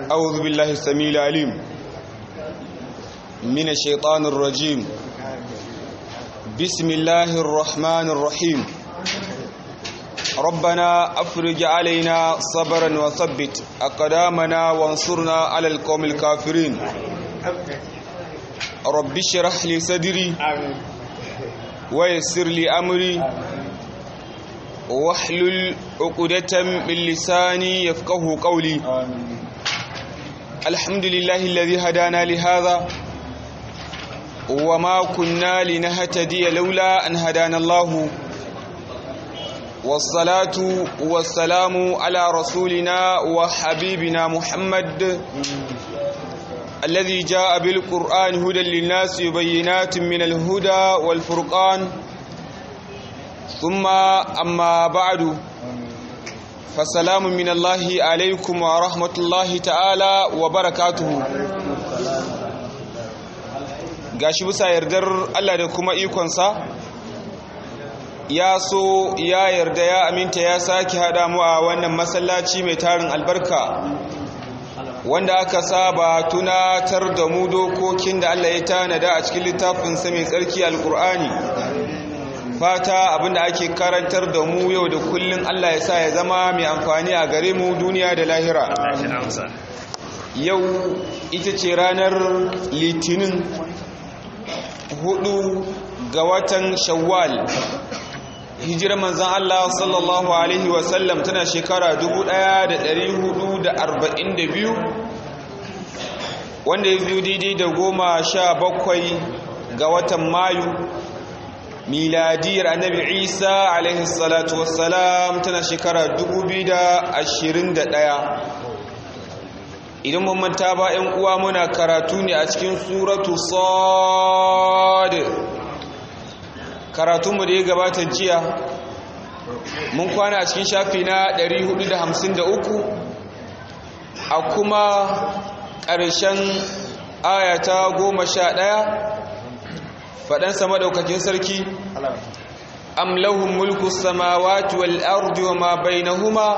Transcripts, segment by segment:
أعوذ بالله السميع العليم من الشيطان الرجيم بسم الله الرحمن الرحيم ربنا أفرج علينا صبرا وثبت أقدامنا وانصرنا على القوم الكافرين رب اشرح لي صدري ويسر لي أمري واحلل عقدة من لساني يفقه قولي الحمد لله الذي هدانا لهذا وما كنا لنهتدي لولا أن هدانا الله والصلاة والسلام على رسولنا وحبيبنا محمد الذي جاء بالقرآن هدى للناس وبينات من الهدى والفرقان ثم أما بعد فسلام من الله عليكم ورحمة الله تعالى وبركاته gashi bisa yardar Allah da kuma ikonsa ya so ya yarda ya aminta ya sake haɗa mu a wannan masallaci mai tarin albarka wanda aka saba tunatar da mu dokokin da Allah ya tanada a cikin littafinsa mai tsarki alkur'ani fata abinda ake karantar da mu yau da kullun Allah ya sa ya zama mai amfani a gare mu duniya da lahira yau ita ce ranar litinin hudu ga watan shawwal hijirar manzan Allah sallallahu Alaihi wasallam tana shekara 1442 wanda ya biyu daidai da goma sha bakwai ga watan mayu miladiyar annabi isa alaihi salatu wassalam tana shekara 2021 idan mun manta ba 'yan uwa muna karatu ne a cikin suratu sad karatunmu da ya gabata jiya mun kwana a cikin shafi na 453 a kuma ƙarshen ayata goma sha ɗaya faɗansa maɗaukakin sarki am lahum mulku samawati wal ardi wa ma bainahuma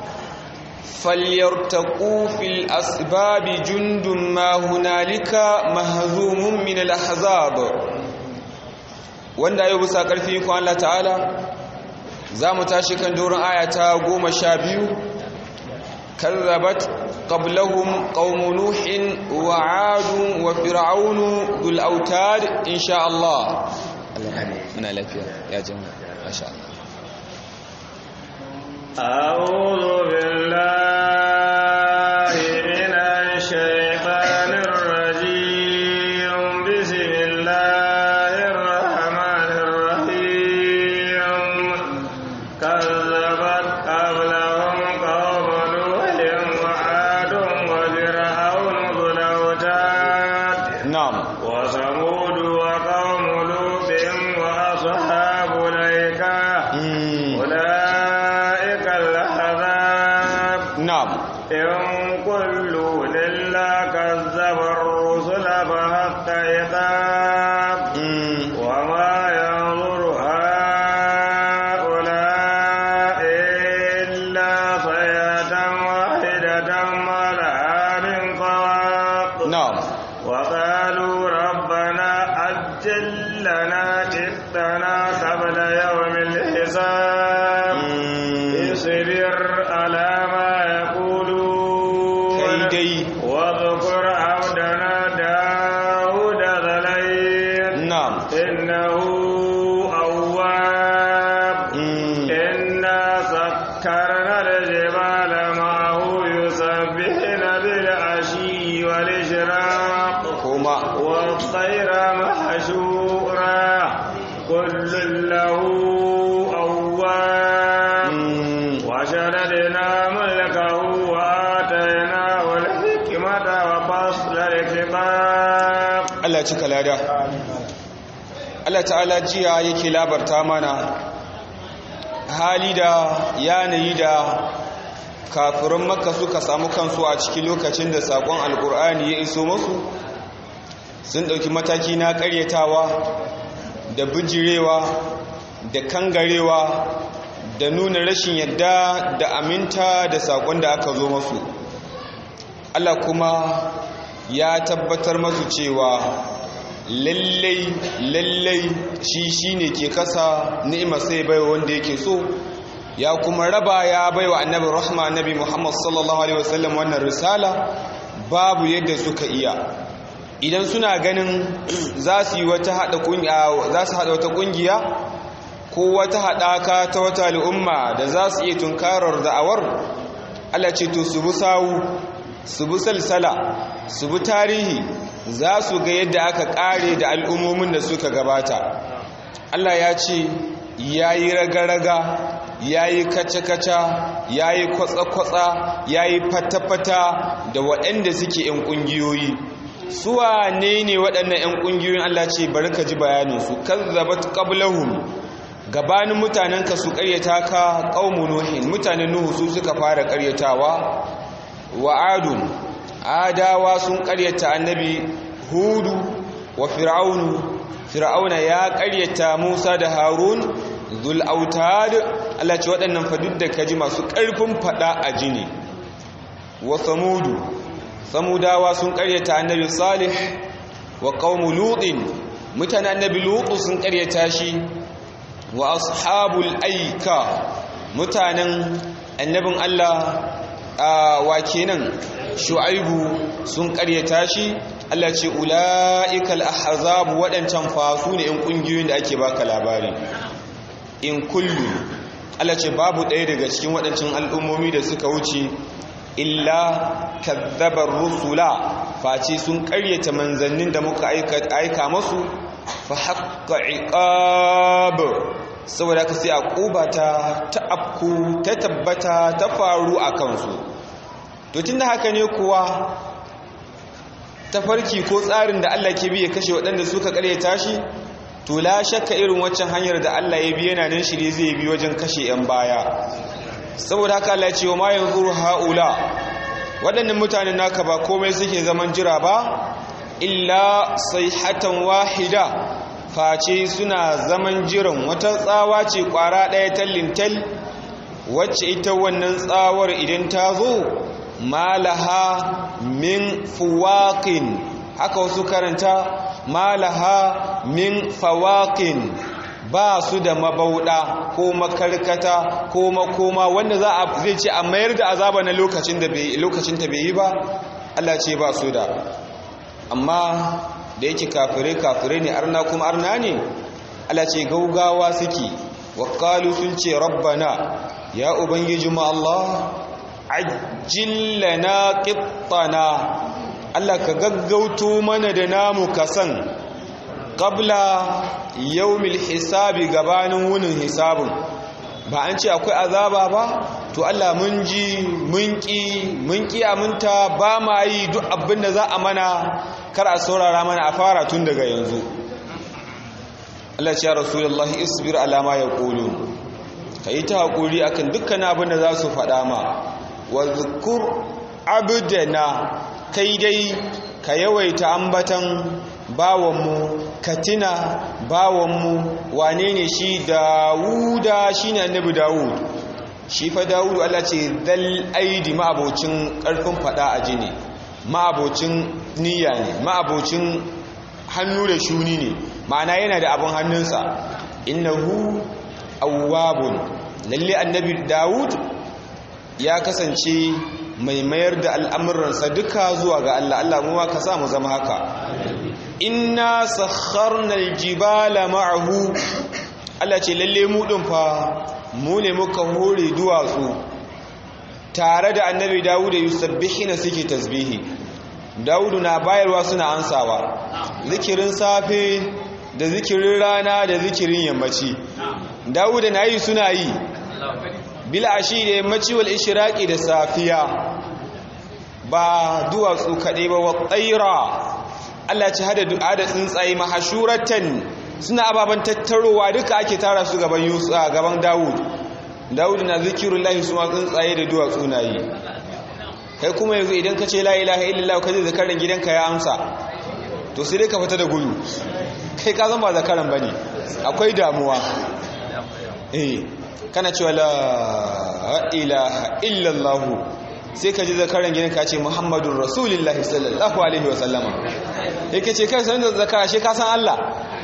falyartaqu fil asbabi jundun ma hunalika mahzumun min al ahzab wanda yau bisa karfi ko Allah ta'ala zamu tashi kan doron ayata 12 kazzabat qablahum qaum nuhin wa 'ad wa fir'aun dhul autad insha Allah muna lafiya ya jama'a masha Allah أعوذ بالله من الشيطان الرجيم بسم الله الرحمن الرحيم كذبت قبلهم قوم نوح وعاد وفرعون ذو الأوتاد na'am وثمود وقوم لوط وأصحاب الأيكة mm, أولئك الأحزاب na'am إن كل إلا كذب الرسل فحق عقاب mm, وما ينظر هؤلاء إلا صيحة واحدة ما لها من فواق na'am وقالوا ربنا أجل لنا جئتنا قبل يوم الحساب mm, اصبر على ما يقولون kai dai واذكر عبدنا داود ذا الأيد na'am إنه أواب mm, إنا سكرنا الجبال معه يسبحن بالعشي والإشراق kuma والطير محشورا كل له أواب mm, وشددنا ملكه وآتيناه الحكمة وفصل الخطاب Allah ya cika lada Allah ta'ala jiya yake labarta mana hali da yanayi da kafirin makka suka samu kansu a cikin lokacin da sakon alkur'ani ya iso masu sun ɗauki mataki na ƙaryatawa da bijirewa da kangarewa da nuna rashin yadda da aminta da sakon da aka zo masu Allah kuma ya tabbatar masu cewa lallai lallai shi shine ke kasa ni'ima sai baiwa wanda yake so ya kuma raba ya baiwa annabi rahma annabi Muhammad sallallahu alaihi wasallam wannan risala babu yadda suka iya idan suna ganin za su yi wata hada kungiya za su hada wata kungiya ko wata hadaka ta wata al'umma da za su iya tunkarar da'awar Allah ce to su bi sawu su bi salsala su bi tarihi za su ga yadda aka kare da al'ummomin da suka gabata Allah ya ce ya yi raga-raga ya yi kaca-kaca ya yi kwatsa-kwatsa ya yi fata-fata da waɗanda suke ‘yan ƙungiyoyi suwa ne ne waɗannan ‘yan ƙungiyoyin Allah ce bari ka ji bayaninsu kazzabat qablahum gabanin mutanenka su ƙaryata ka ƙaumu nuhin mutanen nuhu su suka fara ƙaryatawa wa adun adawa sun ƙaryata annabi hudu wa fir'aunu fir'auna ya ƙaryata musa da harun zul autad Allah ce waɗannan fadud da kaji masu ƙarfin faɗa a jini wa samudu samudawa sun ƙaryata annabi salih wa qaumu lutin mutanen annabi lutu sun ƙaryata shi wa ashabul aika mutanen annabin Allah wa kenan shu'aibu sun ƙaryata shi Allah ce ula'ikal ahzab waɗancan fasu ne in ƙungiyoyin da ake baka labari in kullu Allah ce babu ɗaya daga cikin waɗancan al'ummomi da suka wuce illa kadzabar rusula face sun ƙaryata manzannin da muka aika masu fa haqqa iqab saboda ka sai aquba ta ta'abku ta tabbata ta faru a kansu to tunda haka ne kuwa tafarki ko tsarin da Allah ke bi ya kashe waɗanda suka ƙaryata shi to la shakka irin waccan hanyar da Allah ya bi yana nan shirye zai bi wajen kashe 'yan baya saboda haka Allah ce wa ma yanzuru haula waɗannan mutanen naka ba komai suke zaman jira ba illa sayhatan wahida face suna zaman jiran wata tsawa ce kwara ɗaya tallintal wacce ita wannan tsawar idan ta zo malaha min fuwaqin haka wasu karanta malaha min fawaqin ba su da mabauda ko makarkata ko makoma wanda za a zai ce a mayar da azaba na lokacin da bai lokacin ta bai yi ba Allah ce ba su da amma da yake kafire kafire ne arna kuma arna ne Allah ce gaugawa suke waqalu sun ce rabbana ya ubangiji mu Allah ajillana qittana Allah ka gaggauto mana da namu kasan qabla yawmil hisabi gabanin wunin hisabin ba an ce akwai azaba ba to Allah mun ji mun ki mun ki aminta ba ma yi duk abin da za a mana kar a saurara mana a fara tun daga yanzu Allah ya rasulullahi isbir ala ma yaqulun kai ta hakuri akan dukkan abin da za su faɗa ma wa zkur abdana kai dai ka yawaita ambatan bawanmu katina bawanmu wane ne shi dawuda shi ne annabi dawud shi fa dawudu Allah ce dal aidi ma'abocin ƙarfin fada a jini ma'abocin niyya ne ma'abocin hannu da shuni ne ma'ana yana da abin hannunsa innahu awwabun lalle annabi dawud ya kasance mai mayar da al'amuransa duka zuwa ga Allah Allah mu ka sa mu zama haka inna sakharna aljibala ma'ahu Allah ce lalle mu din fa mu ne muka hore duwatsu tare da annabi Dawud yusabbihina suke tasbihi Dawudu na bayarwa suna ansawa zikirin safe da zikirin rana da zikirin yammaci Dawuda na yi suna yi bil ashi da yammaci wal ishraqi da safiya ba duwatsu kaɗai ba wa tsaira Allah ci hada du'a da tsuntsaye mahashuratan suna ababen tattarowa duka ake tara su gaban Yusuf gaban Dawud Dawud na zikirullahi su ma tsuntsaye da duwatsu na yi kai kuma yanzu idan ka ce la ilaha illallah ka je zakaran gidanka ya amsa to sai dai ka fita da gudu kai ka zama zakaran bane akwai damuwa eh kana cewa la ilaha illallah sai ka ji zakaran gidan ka ce muhammadun rasulullahi sallallahu alaihi wasallama yake ce kai sanin da zakara shi ka san Allah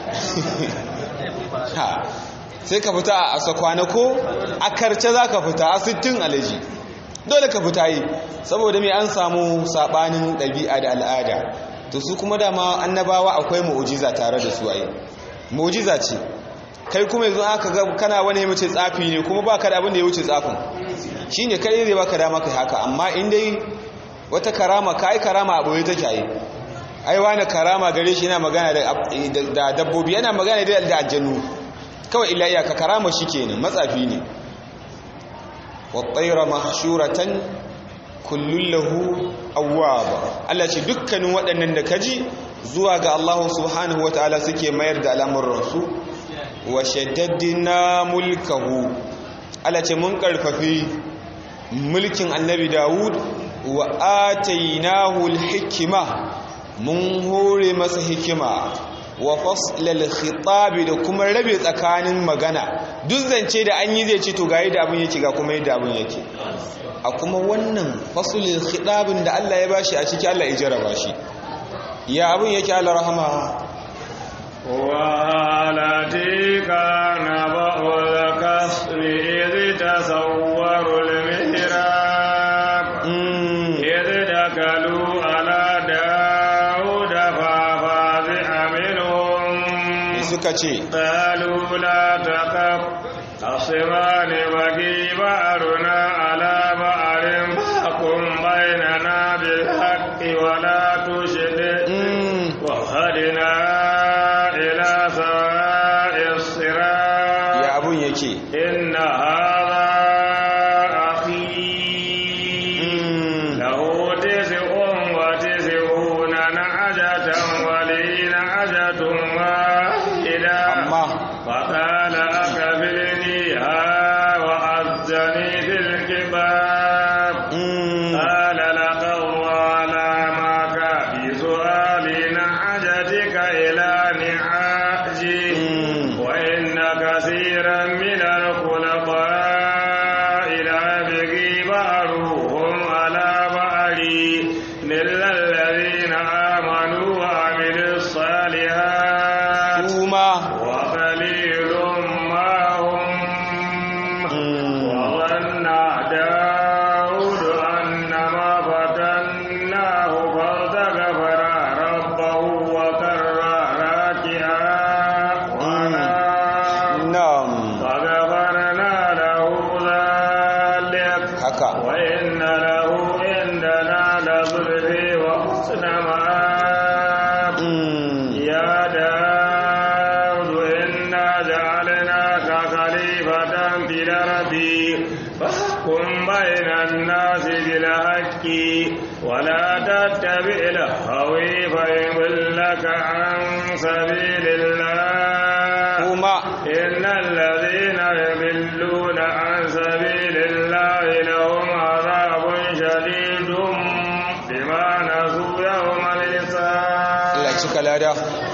ha sai ka fita a sakwana ko a karce za ka fita a sittin alaji dole ka fita yi saboda mai an samu sabanin ɗabi'a da al'ada to su kuma dama annabawa akwai mu'ujiza tare da su ayi mu'ujiza ce kai kuma yanzu aka ga kana wani mace tsafi ne kuma baka da abin da ya wuce tsafin shine kai zai baka dama kai haka amma in dai wata karama kai karama a boye take yi ai wani karama gare shi yana magana da dabbobi yana magana da aljannu kawai illa iyaka karama shi kenan matsafi ne wa tsaira mahshuratan kullun lahu awwaba Allah ce dukkanin waɗannan da kaji zuwa ga Allah subhanahu wataala suke mayar da al'amuran su wa shaddadna mulkahu Allah ce mun karfafi mulkin annabi Dawud wa atainahu al-hikma mun hore masa hikima wa faslal khitabi da kuma rabe tsakanin magana duk zance da an yi zai ce to ga yadda abin yake ga kuma yadda abin yake a kuma wannan faslul khitabin da Allah ya bashi a ciki Allah ya jarraba shi ya abin yake Allah rahama والتي كان بأول كسر إذ تصوروا المهراب إذ دخلوا على داود ففزع منهم suka ce قالوا لا تخف خصمان بغي بعضنا على بعض فاحكم بيننا بالحق ولا تشدد وهدنا إلى سواء الصراط ya abun yake إن هذا أخي له تسع وتسعون نعجة ولي نعجة واحدة amma فقال أكفلنيها وأذني في الكباب mm, قال لقد ظلمك بسؤال نعجتك إلى نعاجي mm, وإن كثيرا من الخلطاء ليبغي بعضهم على بعض إلا الذين آمنوا وعملوا الصالحات kuma وقليل ما هم mm, وظن داود أنما فتناه فاستغفر ربه وكر راكعا ونام na'am فغفرنا له ذلك haka وإن له عندنا لزلفي وحسن مآب mm, يا داود إنا جعلناك خليفة في الأرض فاحكم بين الناس بالحق ولا تتبع الهوي فيضلك عن سبيل الله kuma إن الذين يضلون عن سبيل الله لهم عذاب شديد بما نسوا يوم الحساب Allah cika lada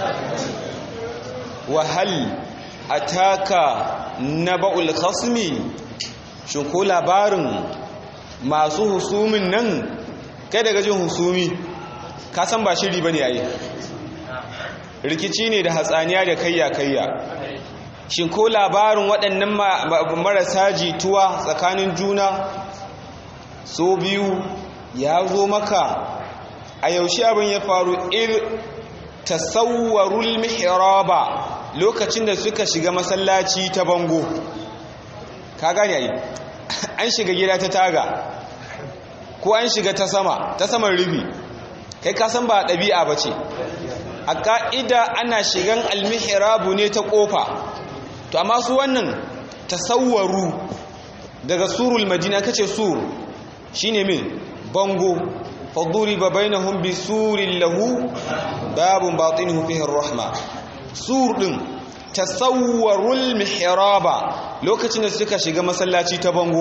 wahal ataka naba'ul khasmi shin ko labarin masu husumin nan kai daga jin husumi ka san ba shiri bane yayi rikici ne da hatsaniya da kayya kayya shin ko labarin waɗannan marasa jituwa tsakanin juna so biyu ya zo maka a yaushe abin ya faru ir tasawwarul mihraba lokacin da suka shiga masallaci ta bango ka gane ai an shiga gida ta taga ko an shiga ta sama ta saman rufi kai ka san ba ɗabi'a ba ce a ƙa'ida ana shigan almihrabu ne ta ƙofa to amma su wannan tasawwaru daga surul madina kace sur shine min bango faduriba bainahum bisurin lahu babun batinuhu fihi rahma sur din tasawwarul mihraba lokacin da suka shiga masallaci ta bango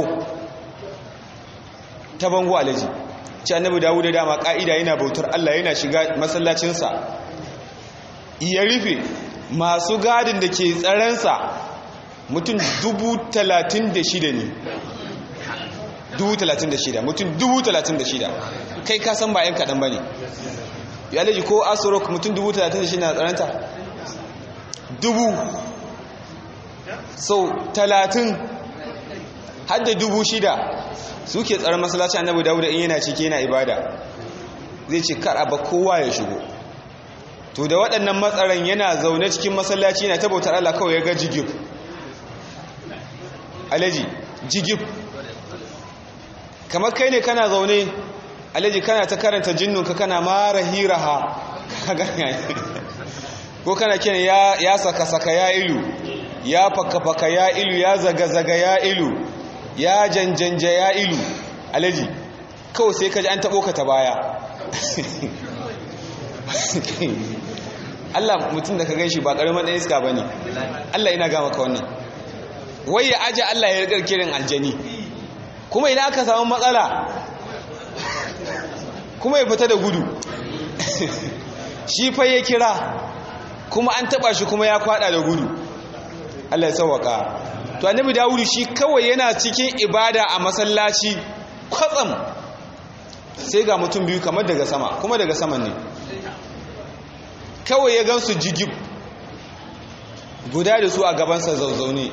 ta bango alaji ci annabi dawuda dama ka'ida yana bautar Allah yana shiga masallacinsa ya rufe masu gadin da ke tsaransa mutum dubu talatin da shida ne dubu talatin da shida mutum dubu talatin da shida kai ka san ba yan kaɗan ba ne ya alaji ko asurok mutum dubu talatin da shida na tsananta dubu sau talatin hadda dubu shida suke tsaron masallaci annabi dawuda in yana ciki yana ibada zai ce kar ba kowa ya shigo to da waɗannan matsaran yana zaune cikin masallaci yana tabbatar Allah kawai ya ga jigib alaji jigib kamar kai ne kana zaune alaji kana ta karanta jinnunka kana mara hiraha ko kana kiran ya, ya saka saka ya ilu ya faka faka ya ilu ya zaga zaga ya ilu ya janjanja ya ilu alaji kawai sai kaji an taɓo ka ta baya Allah mutum da ka gan shi ba ƙaramin ɗan iska ba ne Allah ina gama ka wannan wai ya aji Allah ya rigar kirin aljani kuma idan aka samu matsala kuma ya fita da gudu shi fa ya kira kuma an taba shi kuma ya kwada da gudu Allah ya sauwaka to annabi Dawudu shi kawai yana cikin ibada a masallaci kwatsam sai ga mutum biyu kamar daga sama kuma daga saman ne kawai ya gansu jigib guda da su a gabansa zauzaune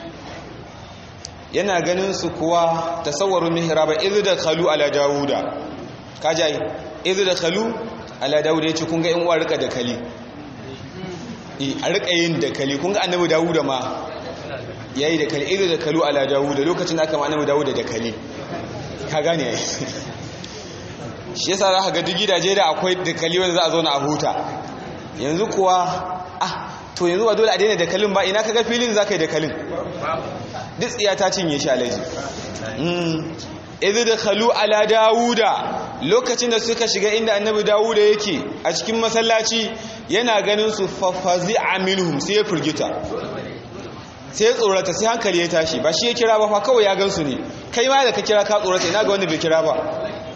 yana ganin su kuwa tasawwaru mihraba idh dakhalu ala dauda kajai idh dakhalu ala dauda yace kun ga in uwa rika dakali eh a rika yin dakali kun ga annabi dauda ma yayi dakali idh dakhalu ala dauda lokacin da aka ma annabi dauda dakali ka gane ai shi yasa za ka ga duk gidaje da akwai dakali wanda za a zauna a huta yanzu kuwa ah to yanzu ba dole a daina dakalin ba ina kaga filin za ka yi dakalin duk tsiya ta cinye shi alaji idu da khalu ala dawuda lokacin da suka shiga inda annabi dawuda yake a cikin masallaci yana ganin su fafazi aminuhum sai ya firgita sai ya tsorata sai hankali ya tashi ba shi ya kira ba fa kawai ya gansu ne kai ma da ka kira ka tsorata ina ga wanda bai kira ba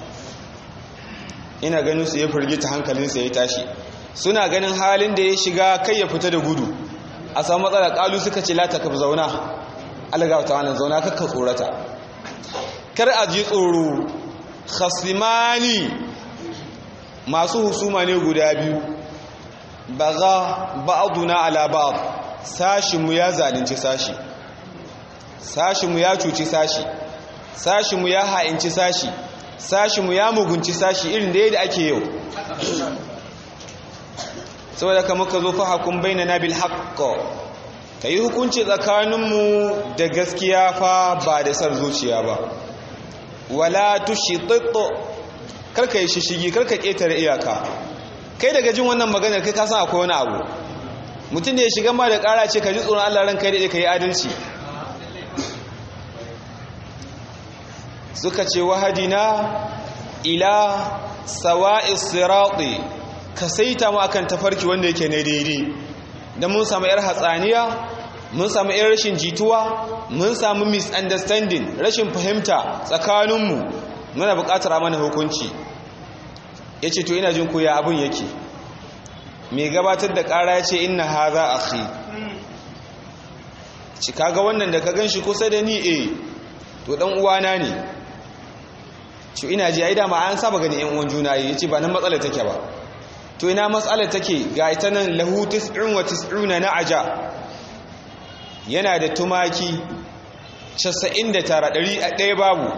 ina ganin su ya firgita hankalinsa ya tashi suna ganin halin da ya shiga kai ya fita da gudu a samu matsala kalu suka ce lata ka zauna algawa ta wannan zauna kakka tsorata kar a ji tsoro khasimani masu husuma ne guda biyu baga ba'duna ala ba'd sashinmu ya zalunci sashi sashinmu ya cuci sashi sashinmu ya ha'inci sashi sashinmu ya mugunci sashi irin da yadda ake yau saboda ka muka zo fahakun bainana bil haqq kai hukunci tsakaninmu da gaskiya fa ba da sar zuciya ba wala tushitit karka yi shishigi karka ketare iyaka kai daga jin wannan maganar kai ka san akwai wani abu mutum da ya shiga ma da ƙara ce ka ji tsoron Allah ranka da ka yi adalci suka ce wahadina ila sawa'is sirati ka saita mu akan tafarki wanda yake ne daidai dan mun samu yar hatsaniya mun samu yar rashin jituwa mun samu misunderstanding rashin fahimta tsakaninmu muna buƙatar mana hukunci yace to ina jin ko ya abun yake mai gabatar da ƙara ya ce inna haza akhi ci kaga wannan da ka ganshi kusa da ni eh to dan uwana ne ci ina ji ai dama an saba gani yan uwan juna yace ba nan matsalar take ba to ina matsalar take ga ita nan lahu 99 na'aja yana da tumaki 99 ɗari a ɗaya babu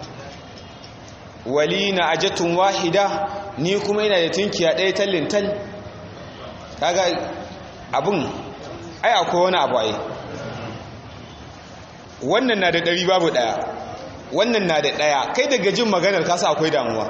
wali na ajatun wahida ni kuma ina da tunkiya ɗaya tallin tal kaga abin ai akwai wani abu ai wannan na da ɗari babu ɗaya wannan na da ɗaya kai daga jin maganar kasa akwai damuwa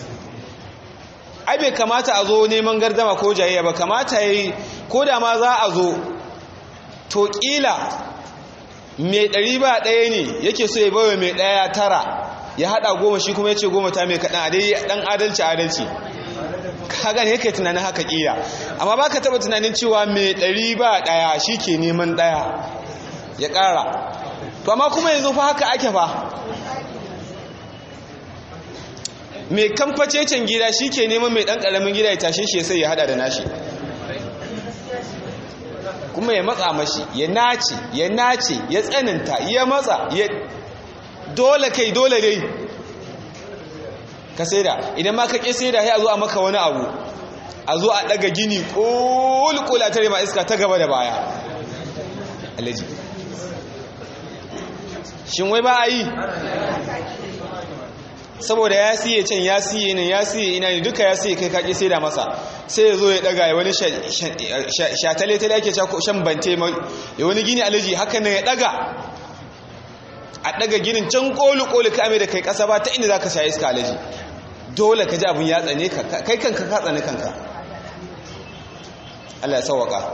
ai bai kamata a zo neman gardama ko jayayya ba kamata yi ko da ma za a zo to ƙila mai ɗari ba ɗaya ne yake so ya bawa mai ɗaya tara ya haɗa goma shi kuma ya ce goma ta mai kaɗan a dai ɗan adalci adalci kaga ne kai tunanin haka ƙila amma ba ka taɓa tunanin cewa mai ɗari ba ɗaya shi ke neman ɗaya ya ƙara to amma kuma yanzu fa haka ake fa mai kamfacecen gida shi ke neman mai ɗan ƙaramin gida ya tashe shi sai ya haɗa da nashi kuma ya matsa mashi ya nace ya nace ya tsananta ya matsa ya dole kai dole dai ka saida idan ma ka ƙi saida ya zo a maka wani abu a zo a ɗaga gini ƙulƙula tare ma iska ta gaba da baya alaji shin wai ba a yi saboda ya siye can ya siye nan ya siye ina ne duka ya siye kai kaƙi sai da masa sai ya zo ya ɗaga ya wani shatale ta da ake shan bante ya wani gini alaji haka nan ya ɗaga a ɗaga ginin can ƙoli-ƙoli ka ame da kai ƙasa ba ta inda za ka sha iska alaji dole ka ji abin ya tsane ka kai kanka ka tsane kanka Allah ya sauwaka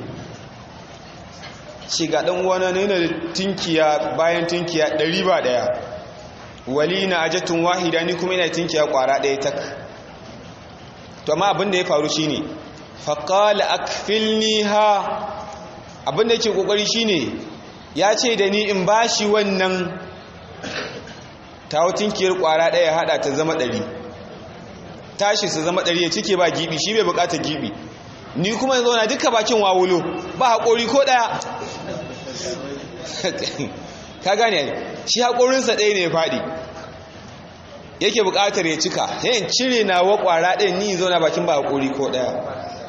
shi ga ɗan uwana ne na tinkiya bayan tinkiya ɗari ba ɗaya wali na ajatun wahida ni kuma ina tinkiya ƙwara ɗaya tak to amma abin da ya faru shine faƙala akfilni ha abin da yake ƙoƙari shine ya ce da ni in bashi wannan tawo tinkiyar ƙwara ɗaya haɗa ta zama ɗari tashi su zama ɗari ya cike ba gibi shi bai buƙatar gibi ni kuma yanzu na duka bakin wawulo ba haƙori ko ɗaya ka gane shi haƙorinsa ɗaya ne ya faɗi yake buƙatar ya cika yayin cire na wa ƙwara ɗaya ni zauna bakin ba haƙori ko ɗaya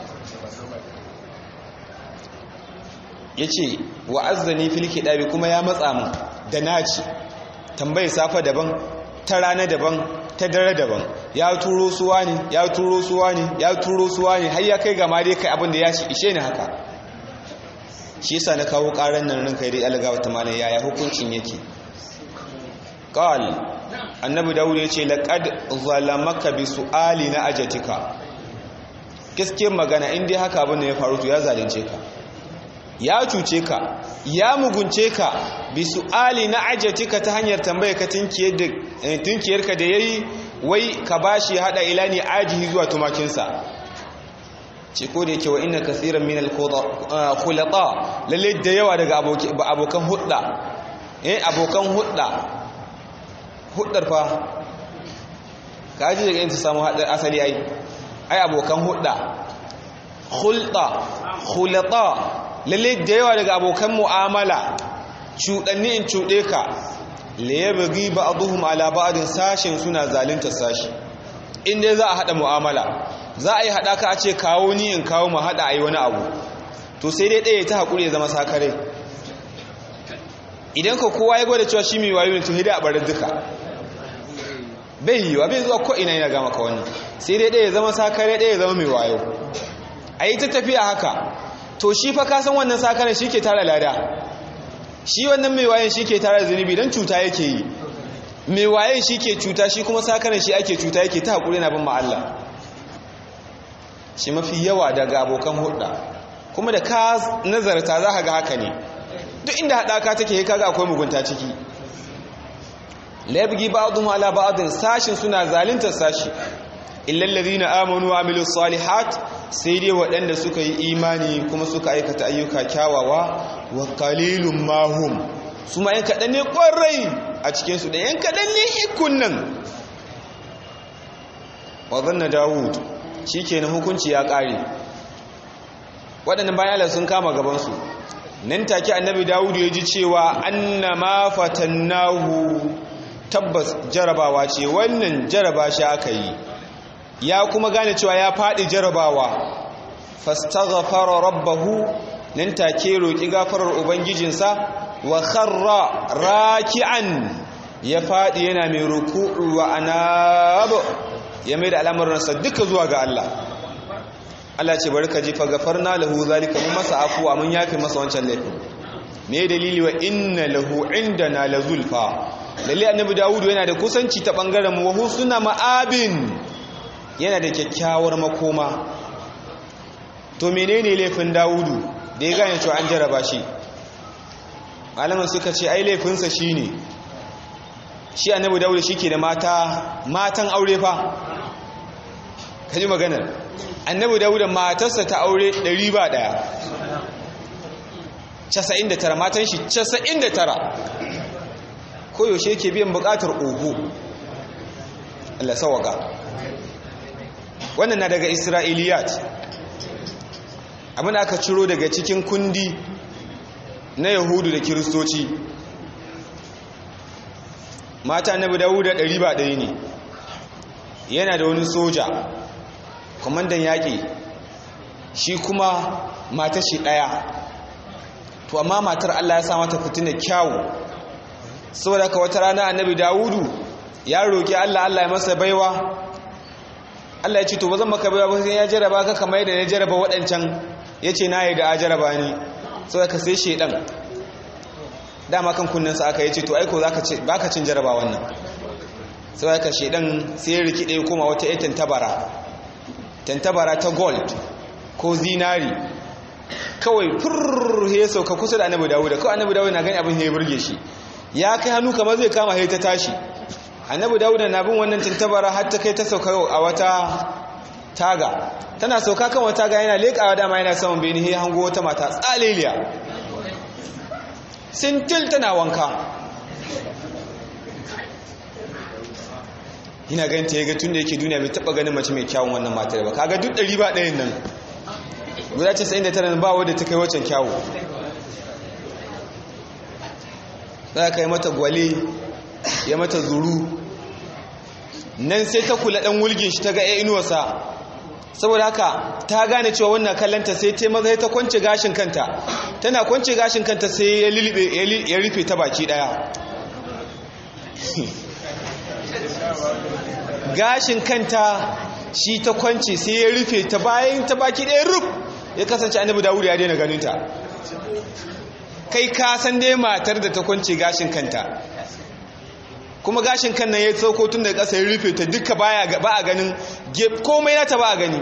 ya ce wa azzani filki ɗabi kuma ya matsa mu da naci tambayi safa daban ta rana daban ta dare daban ya turo suwa ne ya turo suwa ne ya turo suwa ne har ya kai gama dai kai abin da ya ci ishe ni haka shi yasa na kawo karan nan ranka dai alga wata malam yaya hukuncin yake qal annabi dawud ya ce laqad zalamaka bi su'ali na ajatika gaske magana in dai haka abin da ya faru to ya zalunce ka ya cuce ka ya mugunce ka bi su'ali na ajatika ta hanyar tambaye ka tunkiyarka da yayi wai ka bashi hada ilani ajihi zuwa tumakinsa ce ko da yake wa inna kaseeran min al-khulata lalle da yawa daga abokan hudda eh abokan hudda huddar fa kaji daga inta samu hadar asali ai ai abokan hudda khulta khulata lalle da yawa daga abokan mu'amala cuɗanni in cuɗe ka layabghi ba'dhum ala ba'din sashin suna zalunta sashi inda za a hada mu'amala za a yi hada ka a ce kawo ni in kawo mu hada ayi wani abu to sai dai ɗaya ta hakuri ya zama sakare idan ka kowa ya gwada cewa shi mai wayo ne to hida a barin duka bai yi wa bai zuwa ko ina yana gama ka wannan sai dai ɗaya ya zama sakare ɗaya ya zama mai wayo a yi ta tafiya haka to shi fa ka san wannan sakaren shi ke tara lada shi wannan mai wayan shi ke tara zunubi don cuta yake yi mai wayan shi ke cuta shi kuma sakaren shi ake cuta yake ta haƙuri na bin ma'alla shi mafi yawa daga abokan hudda kuma da ka nazarta za ka ga haka ne duk inda haɗaka take kaga akwai mugunta ciki laibgi ba'dhum ala ba'dhin sashin suna zaluntar sashi illal ladina amanu wa amilus salihat sai dai waɗanda suka yi imani kuma suka aikata ayyuka kyawawa wa qalilum mahum su ma yan kaɗan ne ƙwarai a cikinsu da yan kaɗan ne ikun nan wa zanna dawud shi ke na hukunci ya ƙare waɗannan bayan sun kama gabansu nan take annabi dawud ya ji cewa anna ma fatannahu tabbas jarabawa ce wannan jaraba shi aka yi ya kuma gane cewa ya faɗi jarabawa fastaghfara rabbahu nan take roki gafarar ubangijinsa wa kharra raki'an ya faɗi yana mai ruku'u wa anab ya mai da al'amuransa duka zuwa ga Allah Allah ce bari ka ji fa gafarna lahu zalika mun masa afuwa mun yafi masa wancan laifin me dalili wa inna lahu indana lazulfa lalle annabi dawudu yana da kusanci ta bangaren mu wa husna ma'abin yana da kyakkyawar makoma to menene laifin dawudu da ya gane cewa an jaraba shi malaman suka ce ai laifinsa shine shi annabi dawudu shike da mata matan aure fa kaji maganar annabi dawudu matarsa ta aure 100 ba daya 99 matan shi 99 koyaushe yake biyan bukatar ogo Allah sawaka wannan na daga isra'iliyat abin aka ciro daga cikin kundi na yahudu da kiristoci mata annabi dawuda ɗari ba ɗaya ne yana da wani soja kwamandan yaƙi shi kuma matar shi ɗaya to amma matar Allah ya sa mata fitina kyawu saboda ka wata rana annabi dawudu ya roƙi Allah Allah ya masa baiwa Allah ya ce to ba zan maka baiwa ba sai ya jaraba ka kamar yadda ya jaraba waɗancan ya ce na yi da a jaraba ni saboda ka sai shaidan dama kan kunninsa aka yi ce to aiko ba ka cin jaraba wannan saboda ka shaidan sai ya rikide ya koma wata ya tantabara tantabara ta gold ko zinari kawai furr ya sauka kusa da annabi dawuda kawai annabi dawuda na gani abin ya burge shi ya kai hannu kamar zai kama ya ta tashi annabi dawuda na bin wannan tantabara har ta kai ta sauka a wata taga tana sauka kan wata taga yana leƙawa dama yana saman beni ya hango wata mata tsaleliya sintil tana wanka ina ganin ta yaga tun da yake duniya bai taba ganin mace mai kyawun wannan matar ba kaga duk ɗari ba ɗayan nan guda 99 ba wadda ta kai waccan kyawu za ka yi mata gwale ya mata zuru nan sai ta kula ɗan wulgin shi ta ga ya inuwarsa saboda haka ta gane cewa wannan kallanta sai ta maza ta kwance gashin kanta tana kwance gashin kanta sai ya rufe ta baki ɗaya gashin kanta shi ta kwance sai ya rufe ta bayan ta baki ɗaya ruf ya kasance annabi dawudu ya daina ganinta kai ka san dai matar da ta kwance gashin kanta kuma gashin kan nan ya sauko tun da ƙasa ya rufe ta duka ba a ganin komai nata ba a gani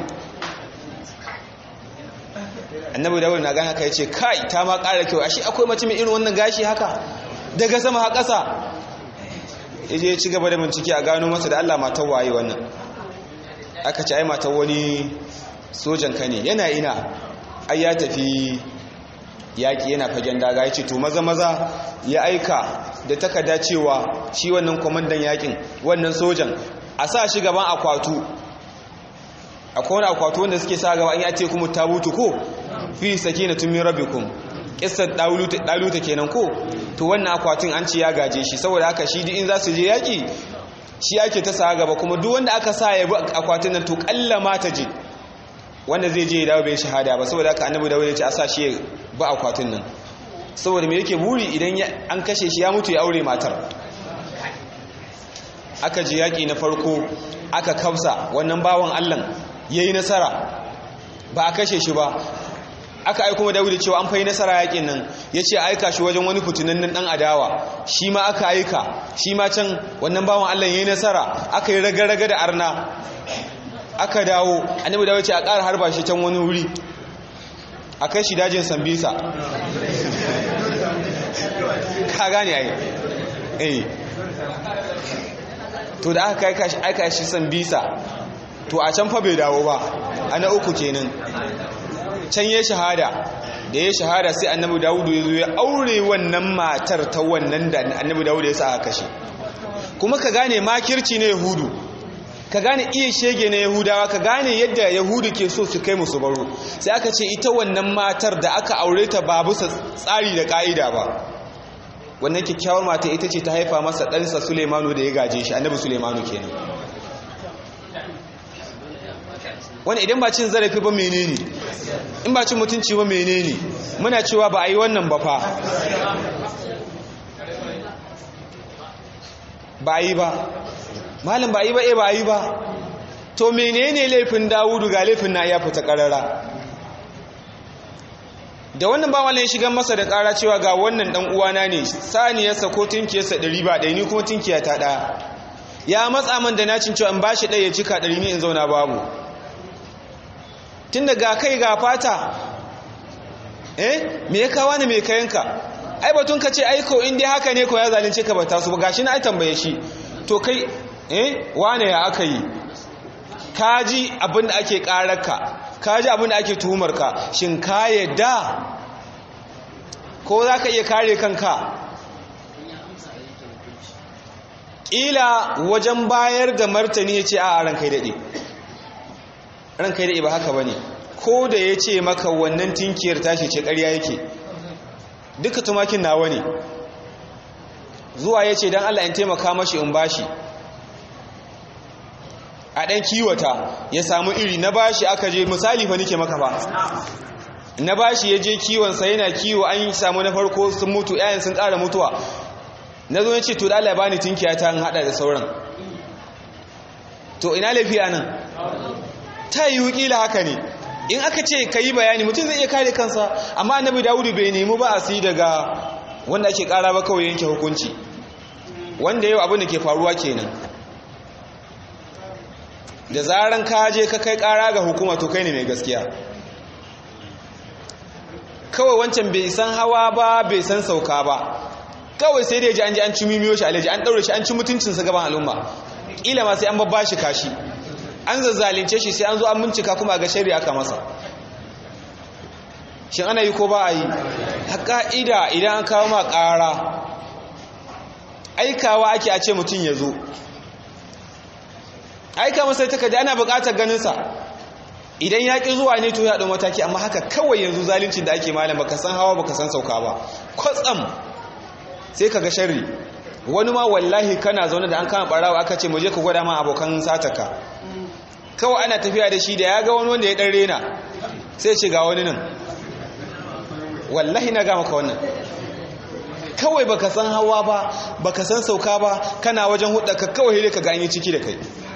annabi dawudu na gani haka ya ce kai ta ma ƙara kyau ashe akwai mace mai irin wannan gashi haka daga sama ha ƙasa ya je ci gaba da bincike a gano masa da Allah matar waye wannan aka ce ai matar wani sojan ka ne yana ina ai ya tafi yaƙi yana fagen daga ya ce to maza maza ya aika da takarda cewa shi wannan kwamandan yaƙin wannan sojan a sa shi gaban akwatu akwai wani akwatu wanda suke sa gaba an ya ce kuma tabutu ko fi sakinatun min rabbikum kissar daluta kenan ko to wannan akwatin an ce ya gaje shi saboda haka shi in za su je yaki shi ake ta sa gaba kuma duk wanda aka sa ya bi akwatin nan to kalla ma ta je wanda zai je ya dawo bai shahada ba saboda haka annabi dawud ya ce a sa shi ba akwatin nan saboda me yake buri idan an kashe shi ya mutu ya aure matar aka je yaki na farko aka kafsa wannan bawan Allah yayi nasara ba a kashe shi ba aka aiko ma Dawud cewa an fai nasara yakin nan yace aika shi wajen wani fitinannen dan adawa shi ma aka aika shi ma can wannan bawan Allah yayi nasara aka yi raga-raga da arna aka dawo annabi dawo ce a ƙara harba shi can wani wuri a kai shi dajin sambisa ka gane ai eh to da aka aika shi aika shi sambisa to a can fa bai dawo ba ana uku kenan can ya shahada da ya shahada sai annabi dawudu ya zo ya aure wannan matar ta wannan da annabi dawudu ya sa aka kashe kuma ka gane makirci na yahudu ka gane iya shege na yahudawa ka gane yadda yahudu ke so su kai musu baro sai aka ce ita wannan matar da aka aure ta ba bisa tsari da ka'ida ba wannan kyakkyawar mata ita ce ta haifa masa ɗansa sulemanu da ya gaje shi annabi sulemanu kenan wani idan ba cin zarafi ba menene in ba cin mutunci ba menene muna cewa ba a yi wannan ba fa ba a yi ba malin ba a yi ba e ba a yi ba to menene laifin dawudu ga laifin na ya fita karara da wannan ba wani ya shiga masa da kara cewa ga wannan dan uwana ne saniyarsa ko tinkiyarsa ɗari ba ɗaya ni kuma tinkiya ta ɗaya ya matsa man da nacin cewa in ba shi ɗaya ya cika ɗari ne in zauna babu tun da ga kai ga fata eh me ya kawo ne mai kayanka ai batun ka ce aiko in dai haka ne ko ya zalunce ka ba ta su ba gashi na ai tambaye shi to kai eh wane ya aka yi kaji abin da ake kararka kaji abin da ake tuhumarka shin ka yadda ko za ka iya kare kanka ƙila wajen bayar da martani ya ce a ran kai daɗe ran kai daɗe ba haka ba ne ko da ya ce maka wannan tinkiyar tashi ce ƙarya yake duka tumakin nawa ne zuwa ya ce don Allah in taimaka mashi in bashi a ɗan kiwata ya samu iri na bashi aka je misali fa nike maka ba na bashi ya je kiwonsa yana kiwo an samu na farko sun mutu yayin sun ƙara mutuwa na zo ya ce to da Allah ya bani tinkiya ta haɗa da sauran to ina lafiya nan ta yi wukila haka ne in aka ce ka yi bayani mutum zai iya kare kansa amma annabi dawudu bai nemi ba a si daga wanda ake kara ba kawai yanke hukunci wanda yau abin da ke faruwa kenan da zaran ka je ka kai kara ga hukuma to kai ne mai gaskiya kawai wancan bai san hawa ba bai san sauka ba kawai sai dai ji an ji an ci mimiyo shi alaji an daure shi an ci mutuncinsa gaban al'umma kila ma sai an babba shi kashi an zazzalince shi sai an zo an bincika kuma ga shari'a aka masa shin ana yi ko ba a yi haƙa'ida idan an kawo ma ƙara aikawa ake a ce mutum ya zo aika masa takarda ana buƙatar ganinsa idan ya ƙi zuwa ne to ya ɗau mataki amma haka kawai yanzu zalincin da ake malam baka san hawa baka san sauka ba kwatsam sai ka ga sharri wani ma wallahi kana zaune da an kama ɓarawa aka ce mu je ka gwada ma abokan sataka kawai ana tafiya da shi da ya ga wani wanda ya ɗan rena sai ce ga wani nan wallahi na gama ka wannan kawai baka san hawa ba baka san sauka ba kana wajen hudda ka kawai hile ka ganye ciki da kai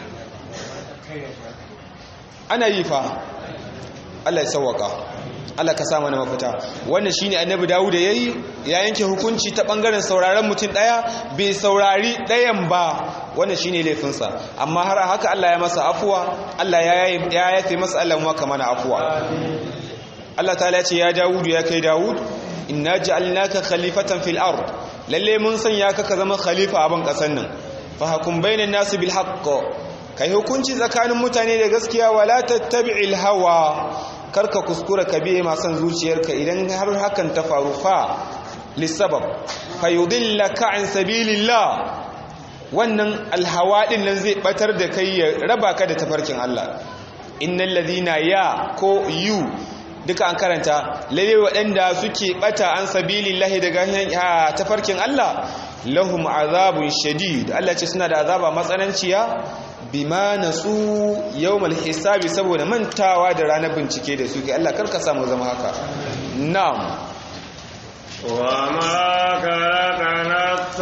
ana yi fa Allah ya sauwaka Allah ka sa mana mafita wannan shine annabi Dawud yayi ya yanke hukunci ta bangaren sauraron mutum daya bai saurari dayan ba wannan shine laifinsa amma har haka Allah ya masa afuwa Allah ya yafe masa Allah mu ka mana afuwa Allah ta ce ya Dawud ya kai Dawud inna ja'alnaka khalifatan fil ard lalle mun sanya ka ka zama khalifa a ban kasan nan fa hakum bainan nas bil haqq kai hukunci tsakanin mutane da gaskiya wala tattabi'il hawa karka kuskura ka biye masan zuciyarka idan har hakan ta faru fa lisabab fayudillaka an sabilillah wannan alhawa din nan zai batar da kai ya raba ka da tafarkin Allah innal ladina ya ko yu duka an karanta lalle waɗanda suke bata an sabilillahi daga tafarkin Allah lahum azabun shadid Allah ce suna da azaba matsananciya bima nasu yawmal hisabi saboda mantawa da ranar bincike da suke Allah karka samu zama haka na'am wa ma khalaqana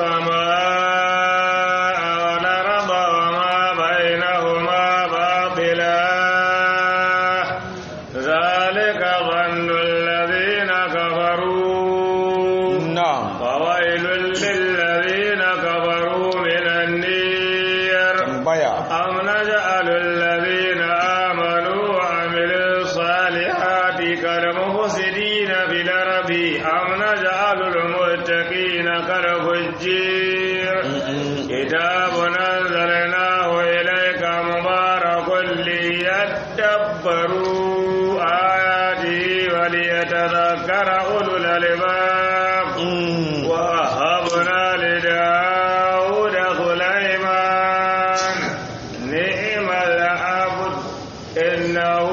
as-samaa wal arda wa ma bainahuma batila zalika dhannu alladhina kafaru na'am fawailul lil ladhina kafaru minan nar tambaya أم نجعل الذين آمنوا وعملوا الصالحات كالمفسدين في الأرض أم نجعل المتقين كالفجير كتاب أنزلناه إليك مبارك ليدبروا آياته وليتذكر أولو الألباب Mm. ووهبنا لداود سليمان نعم العبد إنه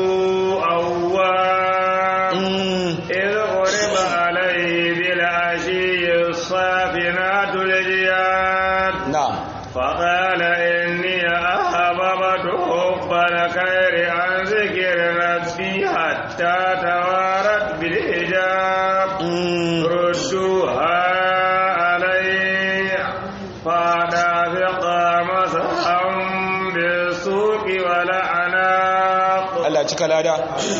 أواب Mm. إذ غرب عليه بالعشي الصافنات الجياد na'am فقال إني أحببت حب الخير عن ذكر ربي حتى توارت بالحجاب Mm. ردوها علي فدافق مسحا بالسوق والأعناق Allah cika lada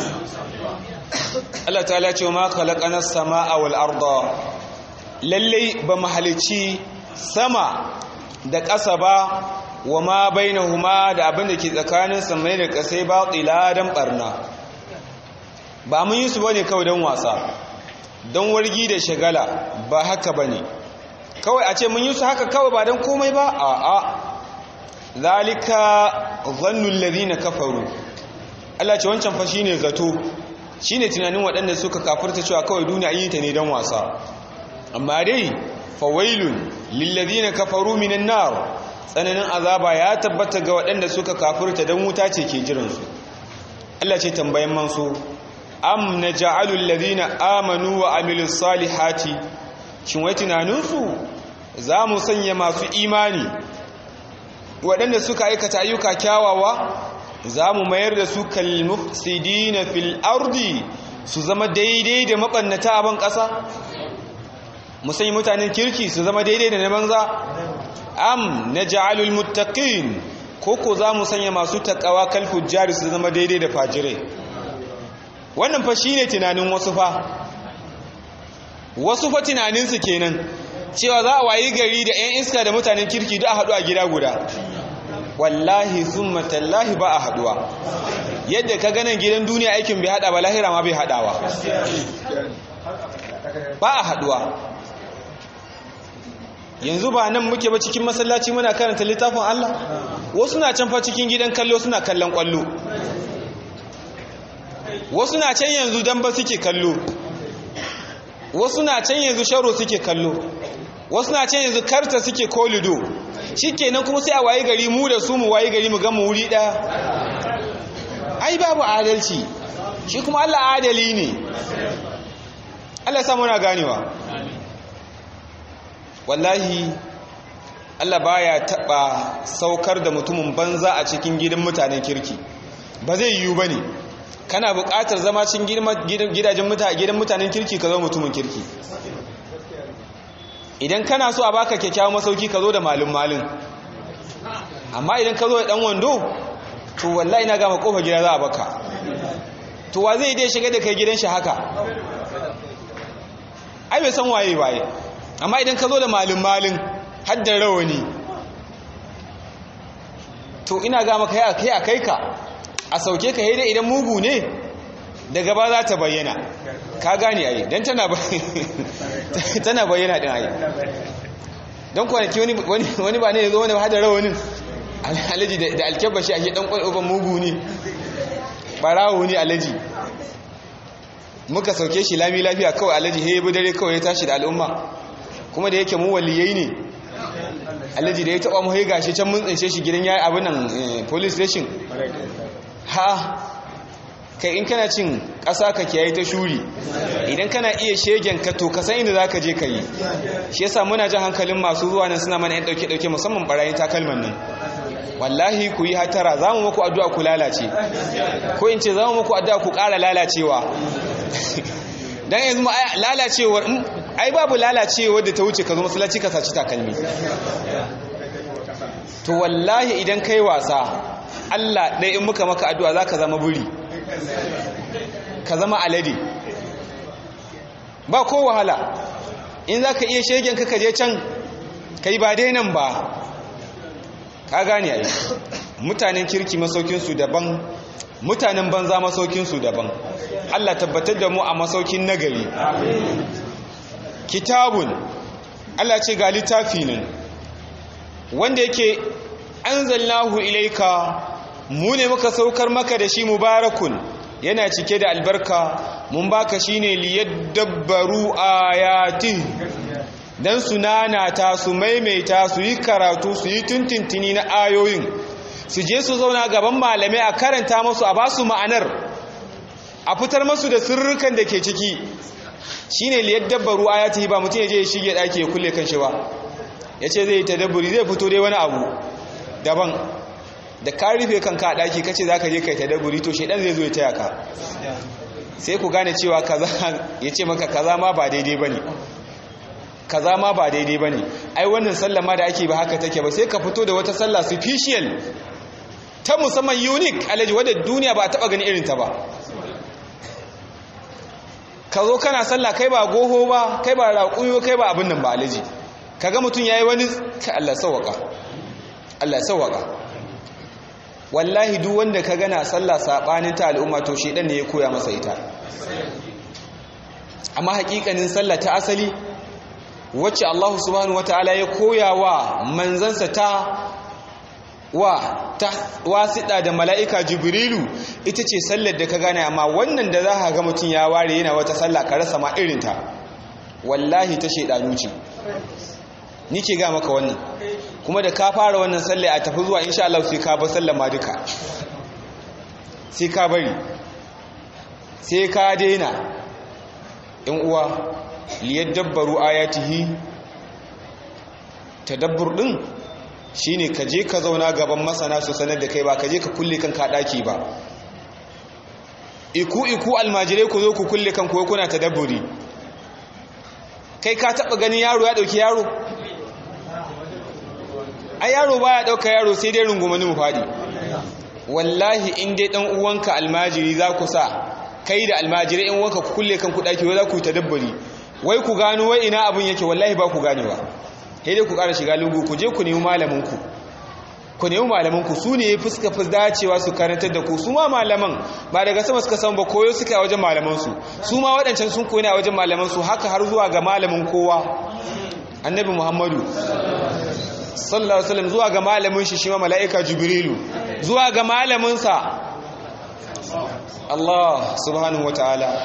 Allah ta ce ma khalaqana samaa wal arda lalle ba mahalici sama da ƙasa ba wa ma bainahuma da abin da ke tsakanin samai da ƙasai ba dan barna ba mun yi su bane kawai don wasa don wargi da shagala ba haka bane kawai a ce mun yi su haka kawai ba don komai ba a'a zalika zannul ladina kafaru Allah ce wancan fa shine zato shine tunanin waɗanda suka kafirta cewa kawai duniya yi ta ne don wasa amma dai fawailun lilladhina kafaru minan nar tsananin azaba ya tabbata ga waɗanda suka kafirta don wuta ce ke jiransu Allah ce tambayan mansu am naj'alu alladhina amanu wa amilus salihati shin wai tunaninsu za mu sanya masu imani waɗanda suka aikata ayyuka kyawawa za mu mayar da su kalmufsidina fil ardi su zama daidai da maɓannata a ban ƙasa mu sanya mutanen kirki su zama daidai da na banza am na ja'alul muttaqin koko za mu sanya masu takawa kal fujjari su zama daidai da fajirai wannan fa shine tunanin wasu fa wasu fa tunaninsu kenan cewa za a wayi gari da 'yan iska da mutanen kirki da a haɗu a gida guda wallahi summa tallahi ba a haɗuwa yadda ka ganin gidan duniya aikin bai haɗa ba lahira ma bai haɗawa ba a haɗuwa yanzu ba nan muke ba cikin masallaci muna karanta littafin Allah wasu na can fa cikin gidan kallo suna kallon kwallo wasu na can yanzu dan ba suke kallo wasu na can yanzu sharo suke kallo wasu na can yanzu karta suke kolido shikenan kuma sai a wayi gari mu da su mu wayi gari mu ga mu wuri daya ai babu adalci shi kuma Allah adali ne Allah samu na ganewa wallahi Allah baya taba saukar da mutumin banza a cikin gidan mutanen kirki ba zai yiwu bane kana buƙatar zama cikin gidajen mutane gidan mutanen kirki ka zo mutumin kirki idan kana so a baka kyakkyawan masauki ka zo da malin malin amma idan ka zo da dan wando to wallahi na gama kofar gida za a baka to wa zai dai shiga da kai gidan shi haka ai bai san waye waye amma idan ka zo da malin malin har da rawani to ina ga maka ya kai a kai ka a sauke ka dai idan mugu ne daga ba za ta bayyana ka gane ai dan tana tana bayyana din ai dan kwanaki wani wani ba ne yazo wani ba da rawanin alaji da alkebashi ake dan kwalban mugu ne barawo ne alaji muka sauke shi lami lafiya kawai alaji he bi dare kawai ya tashi da al'umma kuma da yake mu waliyai ne alaji da ya taba mu gashi can mun tsince shi gidan yayi abin nan police station ha kai in kana cin ƙasa ka kiyaye ta shuri idan kana iya shegen ka to ka san inda zaka je ka yi shi yasa muna jan hankalin masu zuwa nan suna mana yan dauke dauke musamman barayin takalman nan wallahi ku yi hatara za mu muku addu'a ku lalace ko in ce za mu muku addu'a ku ƙara lalacewa dan yanzu ma lalacewar ai babu lalacewar da ta wuce ka zo masallaci ka saci takalmi to wallahi idan kai wasa Allah ɗaya in muka maka addu'a za ka zama buri ka zama alade ba ko wahala in za ka iya shegen ka je can ka yi ba dai nan ba ka gane ai mutanen kirki masaukinsu daban mutanen banza masaukinsu daban Allah tabbatar da mu a masaukin nagari kitabun Allah ce ga littafi nan wanda yake anzalnahu ilaika mu ne muka saukar maka da shi mubarakun yana cike da albarka mun baka shine liyadabbaru ayati dan su nanata su maimaita su yi karatu su yi tuntuntuni na ayoyin su je su zauna gaban malamai a karanta musu a basu ma'anar a fitar masu da sirrukan da ke ciki shine liyadabbaru ayati ba mutum ya je ya shige daki ya kulle kan shi ba yace zai yi tadabburi zai fito dai wani abu daban da ka rufe kanka a ɗaki kace za ka je kai tadabburi to shaidan zai zo ya taya ka sai ku gane cewa kaza ya ce maka kaza ma ba daidai ba ne kaza ma ba daidai ba ne ai wannan sallah ma da ake ba haka take ba sai ka fito da wata sallah special ta musamman unique alaji wadda duniya ba a taɓa gani irinta ba ka zo kana sallah kai ba goho ba kai ba raƙuyo kai ba abin nan ba alaji kaga mutum yayi wani ka Allah sauwaka Allah sauwaka wallahi duk wanda ka gana sallah sabanin ta al'umma to shedan ne ya koya masa ita amma hakikanin sallah ta asali wacce Allah subhanahu wataala ya koya wa manzansa ta wa ta wasiɗa da mala'ika jibrilu ita ce sallar da ka gane amma wannan da za ka ga mutum ya ware yana wata sallah ka rasa ma irinta wallahi ta shaidanu ce ni ke ga maka wannan kuma da ka fara wannan sallah a tafi zuwa insha Allah sai ka bar sallah ma duka sai ka bari sai ka daina in uwa liyadabbaru ayatihi tadabbur din shine ka je ka zauna gaban masana su sanar da kai ba ka je ka kulle kanka daki ba iku iku almajirai ku zo ku kulle kanku ko kuna tadabburi kai ka taba ganin yaro ya dauki yaro ai yaro baya dauka yaro sai dai rungumani mu fadi wallahi in dai dan uwanka almajiri za ku sa kai da almajirai in wanka ku kulle kanku daki wai za ku tadabburi wai ku gano wai ina abun yake wallahi ba ku ganewa sai dai ku ƙara shiga lungu ku je ku nemi malamin ku ku nemi malaman ku su ne fuska fi dacewa su karantar da ku su ma malaman ba daga sama suka san ba koyo suka a wajen malaman su su ma waɗancan sun koyi a wajen malaman su haka har zuwa ga malamin kowa annabi muhammadu sallallahu alaihi wasallam zuwa ga malamin shi shi ma mala'ika jibrilu zuwa ga malamin sa Allah subhanahu wataala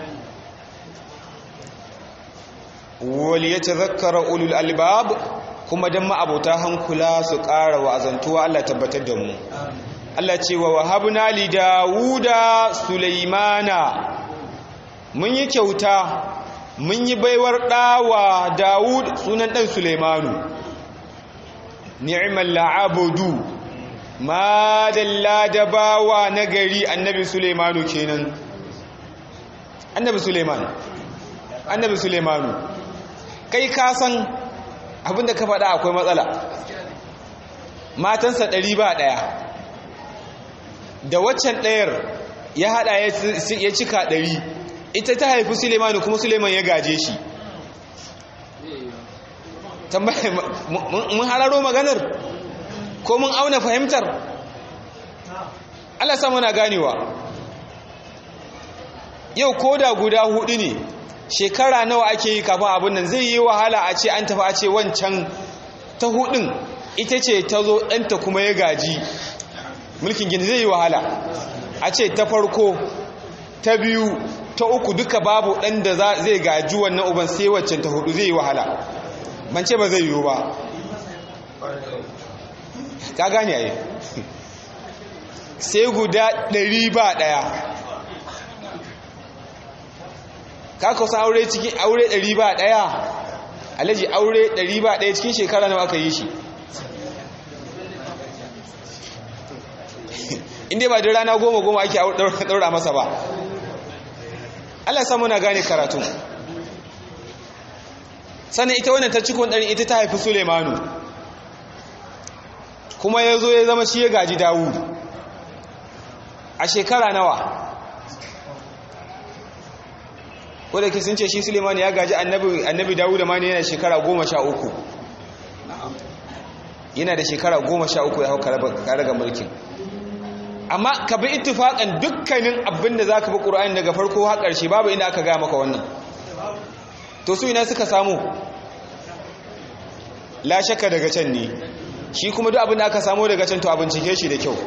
wal yatadhakkara ulul albab kuma dan ma'abota hankula su ƙara wa'azantuwa Allah tabbatar da mu Allah ce wa wahabna li Dawuda Sulaimana mun yi kyauta mun yi baiwar ɗawa Dawud sunan ɗan Sulaimanu ni'mal la'abudu ma dalla da bawa nagari annabi Sulaimanu kenan annabi Sulaiman annabi Sulaimanu kai ka san abinda ka faɗa akwai matsala matansa ɗari ba ɗaya da waccan ɗayar ya haɗa ya cika ɗari ita ta haifi sulemanu kuma suleman ya gaje shi mun hararo maganar ko mun auna fahimtar Allah samu na ganewa yau ko da guda hudu ne shekara nawa ake yi kafin abin nan zai yi wahala a ce an tafi a ce wancan ta hudun ita ce ta zo ɗanta kuma ya gaji mulkin gini zai yi wahala a ce ta farko ta biyu ta uku duka babu ɗan da zai gaji wannan uban sai waccan ta hudu zai yi wahala ban ce ba zai yiwu ba ka gane a yi sai guda ɗari ba ɗaya ka kusa aure cikin aure ɗari ba ɗaya alaji aure ɗari ba ɗaya cikin shekara nawa aka yi shi inda ba da rana goma goma ake ɗaura masa ba Allah samu na gane karatu sannan ita wannan ta cikon ɗari ita ta haifi sulemanu kuma ya zo ya zama shi ya gaji dawud a shekara nawa wadda ke sun ce shi sulemanu ya gaji annabi dawud ma ne yana shekara goma sha uku yana da shekara goma sha uku ya hau karaga mulkin amma ka bi ittifaƙan dukkanin abin da za ka bi ƙura'in daga farko har ƙarshe babu inda aka gaya maka wannan to su ina suka samu la shakka daga can ne shi kuma duk abin da aka samu daga can to a bincike shi da kyau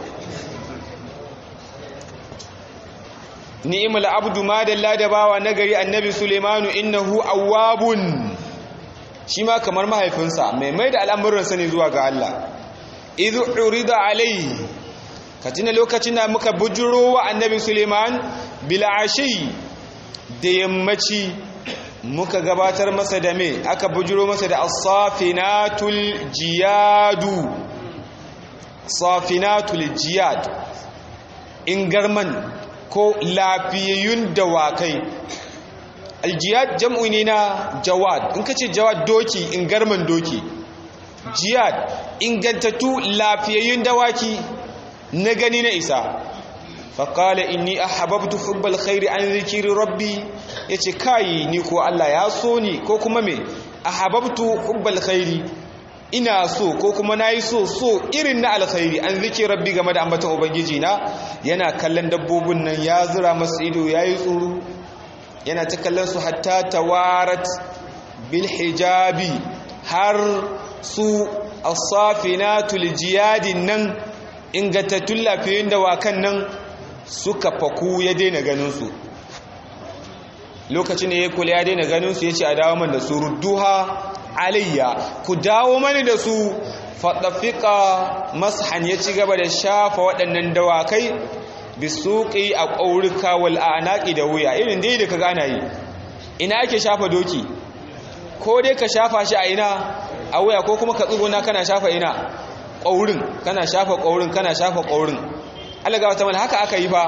ni'imul abdu ma dalla da bawa nagari annabi sulaimanu innahu awwabun shi ma kamar mahaifinsa mai mai da al'amuransa ne zuwa ga Allah idhu urida alai ka tuna lokacin da muka bujuro wa annabi suleiman bil'ashi da yammaci muka gabatar masa da me aka bujuro masa da as-safinatul jiyadu safinatul jiyad ingarman ko lafiyayyun dawakai aljiyad jam'u ne na jawad in kace jawad doki ingarman doki jiyad ingantattu lafiyayyun dawaki na gani na isa faƙala inni a hababtu hubbal khairi an zikiri rabbi ya ce kayi ni ko Allah ya so ni ko kuma me a hababtu hubbal khairi ina so ko kuma na yi so so irin na alkhairi an zikiri rabbi game da ambatan ubangiji na yana kallon dabbobin nan ya zura masu ido ya yi tsoro yana ta kallon su hatta tawarat bil hijabi har su asafinatul jiyadin nan ingantattun lafiyoyin dawakan nan suka faku ya daina ganinsu lokacin da ya kula ya daina ganinsu ya ce a dawo man da su rudduha alayya ku dawo mani da su faɗafiƙa mashan ya ci gaba da shafa waɗannan dawakai bisuƙi a ƙaurika wal anaƙi da wuya irin dai da ka gana yi ina ake shafa doki ko dai ka shafa shi a ina a wuya ko kuma ka tsuguna kana shafa ina ƙaurin kana shafa ƙaurin kana shafa ƙaurin alaga wata mala haka aka yi ba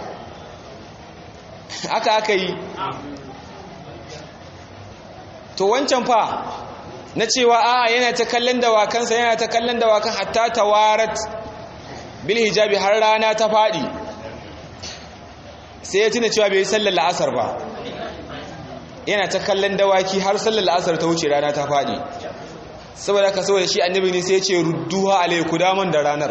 haka aka yi to wancan fa na cewa a yana ta kallon dawakansa yana ta kallon dawakan hatta tawarat bil hijabi har rana ta faɗi sai ya tuna cewa bai yi sallar la'asar ba yana ta kallon dawaki har sallar la'asar ta wuce rana ta faɗi saboda ka saboda shi annabi ne sai ya ce rudduha alaiku daman da ranar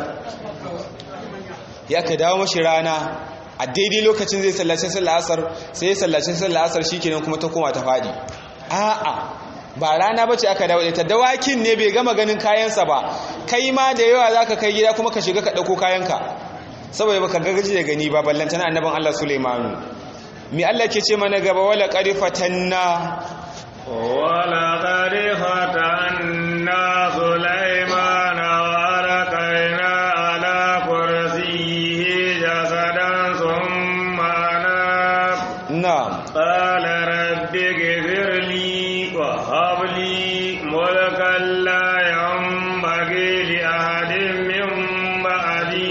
ya ka dawo mashi rana a daidai lokacin zai sallace sallar asar sai ya sallace sallar asar shikenan kuma ta koma ta faɗi a'a ba rana bace aka dawo ta dawakin ne bai gama ganin kayansa ba kai ma da yawa zaka kai gida kuma ka shiga ka dauko kayanka saboda baka gaji da gani ba ballantana annaban Allah Sulaimanu mi Allah ke ce mana gaba wala qad fatanna wala qad fatanna Sulaimana wa alqaina ala kursiyyihi jasadan thumma anab na'am qala rabbi ighfirli wa hab li mulkan la yanbaghi li ahadin min ba'di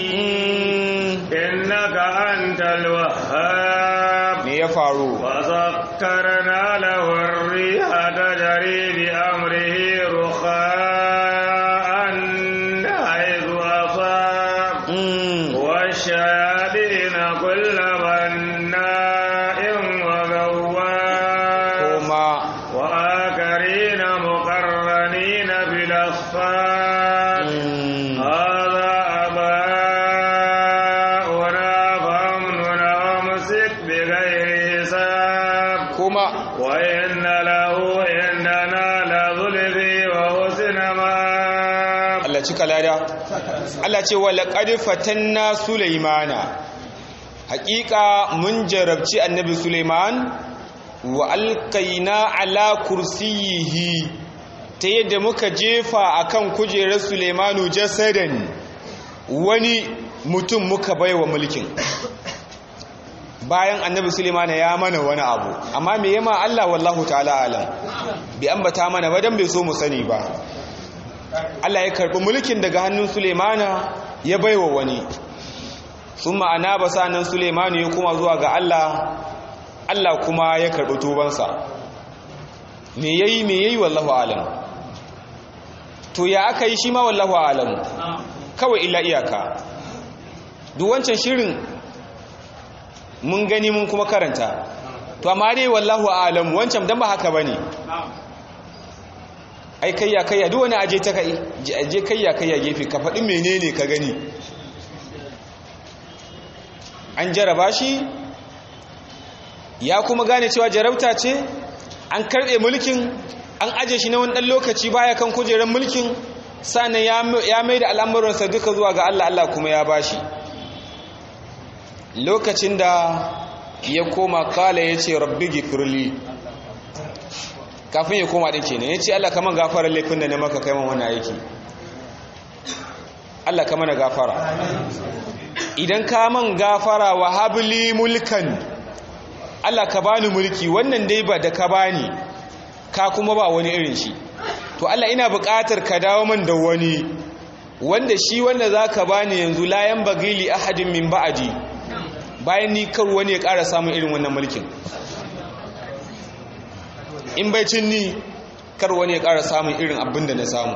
innaka antal wahhab me ya faru وسخرنا له الريح تجري بأمره رخاء حيث أصاب Mm. والشياطين كل بناء وغواص kuma وآخرين مقرنين بالأصفاد mm. هذا أباؤنا فأمن وامسك بغير حساب kuma وإن له عندنا لظلفي وحسن مآب Allah cika lada Allah ce wala qad fatanna Sulaimana haƙiƙa mun jarabci annabi Sulaiman wa alqaina ala kursiyihi ta yadda muka jefa akan kujerar Sulaimanu jasadan wani mutum muka baiwa mulkin bayan annabi Sulaimana ya mana wani abu amma me yama Allah wallahu ta'ala alam bi ambata mana ba dan bai so mu sani ba Allah ya karɓi mulkin daga hannun Sulemana ya baiwa wani sun ma'ana ba nan Sulemanu ya kuma zuwa ga Allah Allah kuma ya karɓi tubansa me yayi me yayi wallahu alam to ya aka yi shi ma wallahu alam kawai illa iyaka duk wancan shirin mun gani mun kuma karanta to amma dai wallahu alam wancan dan ba haka bane ai kayya kayya duk wani aje ta kai aje kayya kayya gefe ka faɗi menene ka gani an jaraba shi ya kuma gane cewa jarabta ce an karɓe mulkin an aje shi na wani ɗan lokaci baya kan kujerar mulkin sannan ya mai da al'amuransa duka zuwa ga Allah Allah kuma ya bashi lokacin da ya koma kala ya ce rabbi gifirli kafin ya koma ɗin kenan ya ce Allah kama gafara laifin da na maka kai man wani aiki Allah kama na gafara idan ka man gafara wa habli mulkan Allah ka bani mulki wannan dai ba da ka bani ka kuma ba wani irin shi to Allah ina buƙatar ka dawo man da wani wanda shi wanda za ka bani yanzu layan bagili ahadin min ba'adi bayan ni kar wani ya ƙara samun irin wannan mulkin in bai cin ni kar wani ya ƙara samun irin abin da na samu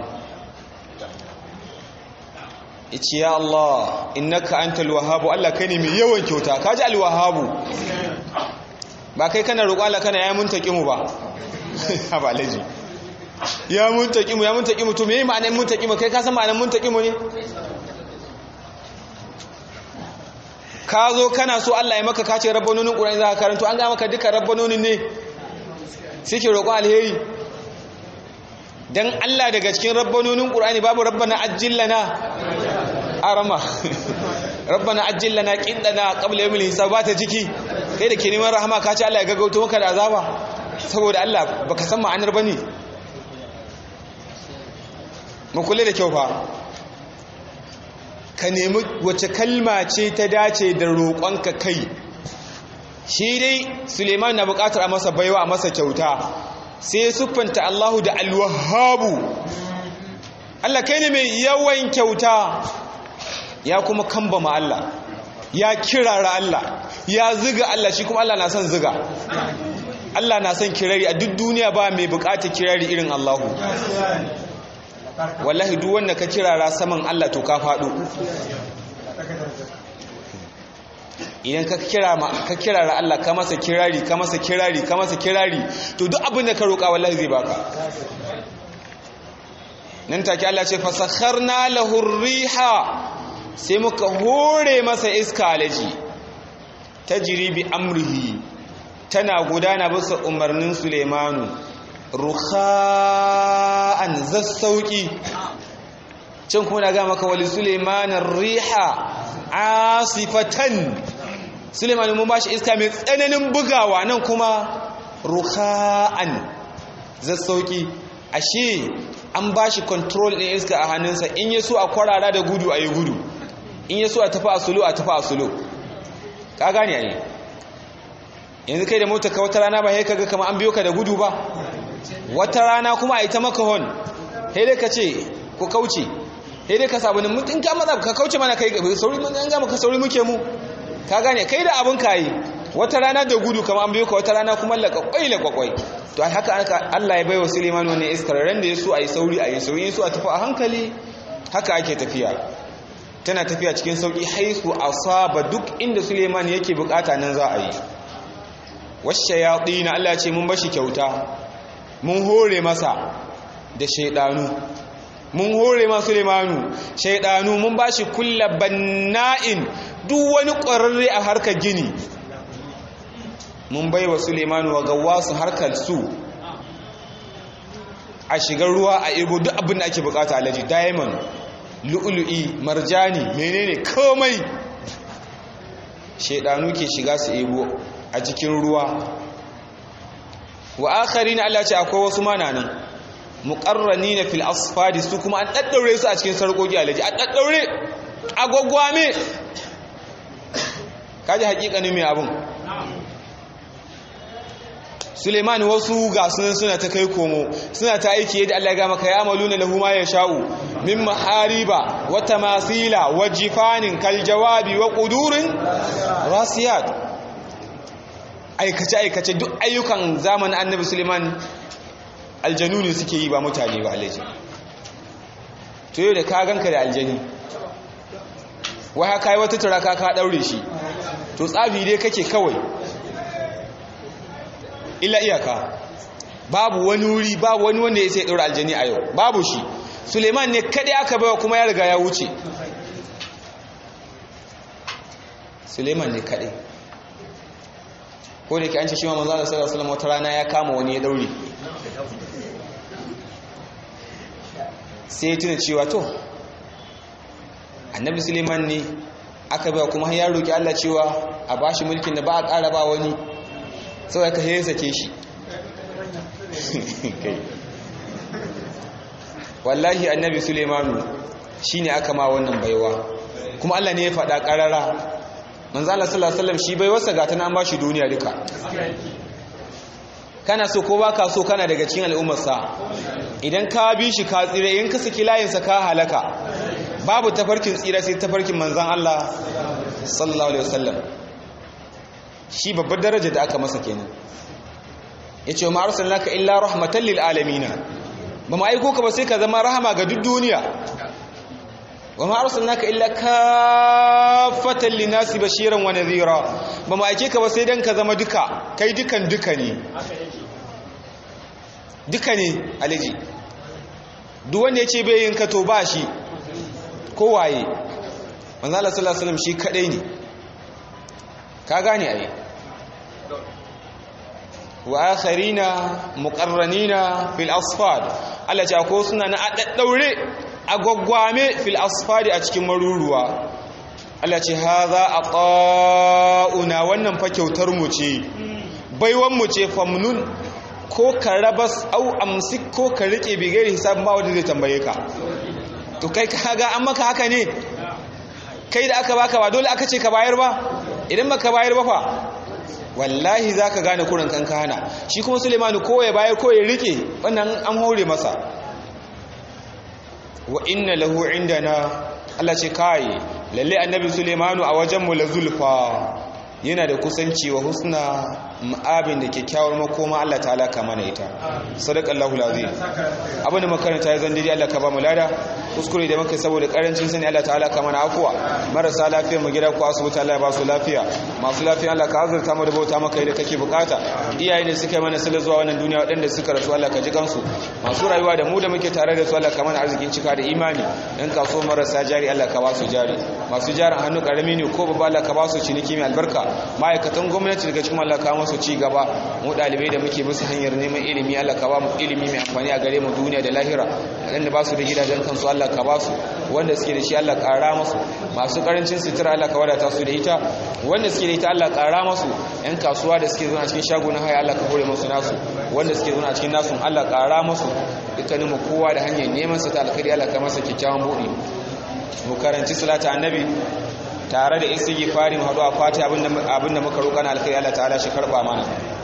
ice ya Allah innaka antal wahabu Allah kai ne mai yawan kyauta ka ji alwahabu ba kai kana roƙo Allah kana ya mun taƙimu ba ba laji ya mun taƙimu ya mun taƙimu to me ma'anar mun taƙimu kai ka san ma'anar mun taƙimu ne ka zo kana so Allah ya maka kace rabbanonin Qur'ani za ka karanto an ga maka duka rabbanonin ne suke roƙon alheri dan Allah daga cikin rabbanonin Qur'ani babu rabbana ajillana arama rabbana ajillana qindana qabla yawmil hisab ba ta ciki kai da ke neman rahama ka ce Allah ya gaggauto maka da azaba saboda Allah baka san ma'anar bane mu kula da kyau fa ka nemi wace kalma ce ta dace da roƙonka kai shi dai suleiman na buƙatar a masa baiwa a masa kyauta sai ya siffanta Allahu da alwahabu Allah kai ne mai yawan kyauta ya kuma kambama Allah ya kirara Allah ya ziga Allah shi kuma Allah na son ziga Allah na son kirari a duk duniya ba mai bukatar kirari irin Allahu wallahi duk wanda ka kirara saman Allah to ka faɗo idan ka kira ka kirara Allah ka masa kirari ka masa kirari ka masa kirari to duk abin da ka roƙa wallahi zai baka nan take Allah ce fasakharna lahu riha sai muka hore masa iska alaji tajri bi amrihi tana gudana bisa umarnin Suleimanu rukha'an zassauki can kuma na ga maka wali Sulaimanar riha asifatan Suleiman mun bashi iska mai tsananin bugawa nan kuma rukha'an zassauki ashe an bashi control ɗin iska a hannunsa in yaso a kwarara da gudu ayi gudu in yaso a tafi a sulo a tafi a sulo ka gane ai yanzu kai da mota ka wata rana ba sai kaga kamar an biyo ka da gudu ba wata rana kuma a yi ta maka hon sai dai ka ce ku kauce sai dai ka sabu ne mutum ka maza ka kauce mana kai sauri mun an gama ka sauri muke mu ka gane kai da abin ka yi wata rana da gudu kamar an biyo ka wata rana kuma laƙaƙwai laƙaƙwai to haka aka Allah ya bai wa Suleiman wannan iskar ran da ya so a yi sauri a yi sauri ya so a tafi a hankali haka ake tafiya tana tafiya cikin sauƙi haisu asaba duk inda Suleiman yake bukata nan za a yi washayatin Allah ce mun bashi kyauta mun hore masa da shaidanu mun hore ma Suleimanu shaidanu mun bashi kulla banna'in duk wani ƙwararre a harkar gini mun bai wa Suleimanu wa gawasu harkar su a shigar ruwa a ebo duk abin da ake bukata alaji diamond lu'ulu'i marjani menene komai shaidanu ke shiga su ebo a cikin ruwa wa akharina Allah ce akwai wasu mananan muqarranina fil asfadi su kuma an daddaure su a cikin sarkoki alaji an daddaure agogwame kaji hakikanin mai abun Suleiman wasu ga sunan suna ta kai komo suna ta aiki yadda Allah ya ga maka ya amaluna lahu ma yasha'u min mahariba wa tamasila wa jifanin kal jawabi wa qudurin rasiyat aikace aikace duk ayyukan zamanin Annabi Suleiman aljanu ne suke yi ba mutane ba alaji to yau da ka ganka da aljani wai haka yi wata turaka ka daure shi to tsafi dai kake kawai illa iyaka babu wani wuri babu wani wanda ya sai ɗaura aljani a yau babu shi suleiman ne kaɗai aka baiwa kuma ya riga ya wuce suleiman ne kaɗai ko da ke an ce shi ma manzo Allah sallallahu alaihi wata rana ya kama wani ya daure sai ya tuna cewa to annabi suleiman ne aka baiwa kuma ya roki Allah cewa a bashi mulkin da ba a ƙara ba wani sau ka sai sake shi wallahi annabi sulemanu shi ne aka ma wannan baiwa kuma Allah ne ya faɗa ƙarara manzo Allah sallallahu alaihi wasallam shi baiwarsa ga tana an ba shi duniya duka kana so ko baka so kana daga cikin al'ummarsa idan ka bi shi ka tsire in ka saki layinsa ka halaka babu tafarkin tsira sai tafarkin manzon Allah sallallahu alaihi wasallam shi babbar daraja da aka masa kenan yace wa arsalnaka illa rahmatan lil alamin ba mu aiko ka ba sai ka zama rahama ga duk duniya wa ma arsalnaka illa kaffatan linasi bashiran wa nadhira ba mu aike ka ba sai dan ka zama duka kai dukan duka ne duka ne alaji duk wanda yace bai yin ka to ba shi ko waye manzo Allah sallallahu alaihi wasallam shi kadai ne ka gane ai wa akharina muqarranina fil asfad Allah ya ko suna na addaure agwaggwame fil asfad a cikin maruruwa Allah ce haza aqauna wannan fa kyautar mu ce baiwan mu ce famnun ko ka rabas au amsik ko ka rike bigari hisab ba wanda zai tambaye ka to kai kaga an maka haka ne kai da aka baka ba dole aka ce ka bayar ba idan baka bayar ba fa wallahi za ka gane kurin kan hana shi kuma sulemanu ko ya bayar ko ya rike wannan an haure masa wa inna lahu indana Allah ce kai lalle annabi sulemanu a wajenmu la zulfa yana da kusanci wa husna ma'abin da kyakkyawar makoma Allah ta'ala ka mana ita sadaqallahu alazim abin da makaranta ya zandiri Allah ka ba mu lada kuskure da muka saboda karancin sani Allah ta'ala ka mana afuwa marasa lafiya mu gida ko asibiti Allah ya ba su lafiya masu lafiya Allah ka azurta mu da bauta maka da kake bukata iyaye ne suka yi mana sala zuwa wannan duniya waɗanda suka rasu Allah ka ji kansu masu rayuwa da mu da muke tare da su Allah ka mana arzikin cika da imani dan kaso marasa jari Allah ka ba su jari masu jarin hannu karami ne ko babba Allah ka ba su ciniki mai albarka ma'aikatan gwamnati daga cikin Allah ka masu ci gaba mu dalibai da muke musu hanyar neman ilimi Allah ka ba mu ilimi mai amfani a gare mu duniya da lahira waɗanda ba su da gidajen kansu Allah ka ba su wanda suke da shi Allah ƙara masu masu ƙarancin sutura Allah ka wadata su da ita wanda suke da ita Allah ƙara masu yan kasuwa da suke zuwa cikin shagunan haya Allah ka hore masu nasu wanda suke zuwa cikin nasu Allah ƙara masu dukkanin mu kowa da hanyar neman sa ta alkhairi Allah ka masa kyakkyawan buɗi mu karanci salata annabi tare da istighfari mu haɗu a fati abinda muka roƙa na alkhairi Allah ta'ala shi karɓa mana